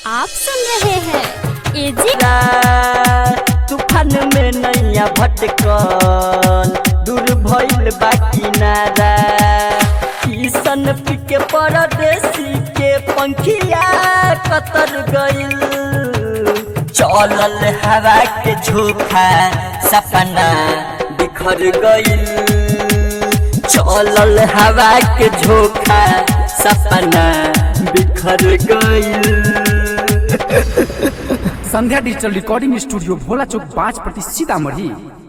आप सुन रहे हैं एजी तूफान में नैया भटकल दूर भइल बा किनारा किसन पिके परदेसी के पंखिया कतर गइल चलल हवा के झोंका सपना बिखर गइल चलल हवा के झोंका सपना बिखर गइल Sandhya digital recording studio Bhola Chowk पाँच प्रति सीतामढ़ी